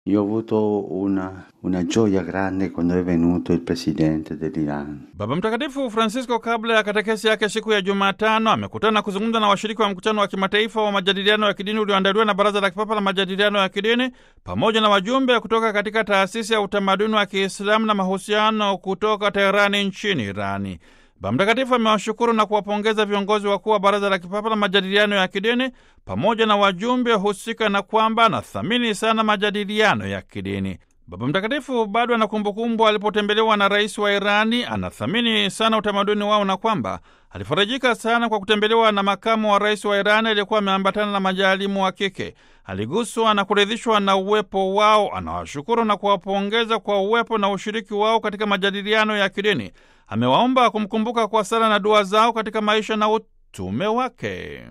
Io ho avuto una, una gioia grande quando è venuto il presidente dell'Iran. Baba Mtakatifu Francisco kabla ya katekesi yake siku ya Jumatano amekutana na kuzungumza na washiriki wa mkutano wa kimataifa wa majadiliano ya kidini ulioandaliwa na Baraza la Kipapa la Majadiliano ya Kidini pamoja na wajumbe kutoka katika taasisi ya utamaduni wa Kiislamu na mahusiano kutoka Teherani nchini Irani. Baba Mtakatifu amewashukuru na kuwapongeza viongozi wakuu wa Baraza la Kipapa la Majadiliano ya Kidini pamoja na wajumbe husika na kwamba anathamini sana majadiliano ya kidini. Baba Mtakatifu bado ana kumbukumbu alipotembelewa na rais wa Irani. Anathamini sana utamaduni wao na kwamba alifarajika sana kwa kutembelewa na makamu wa rais wa Irani aliyekuwa ameambatana na majaalimu wa kike. Aliguswa na kuridhishwa na uwepo wao. Anawashukuru na kuwapongeza kwa uwepo na ushiriki wao katika majadiliano ya kidini. Amewaomba kumkumbuka kwa sala na dua zao katika maisha na utume wake.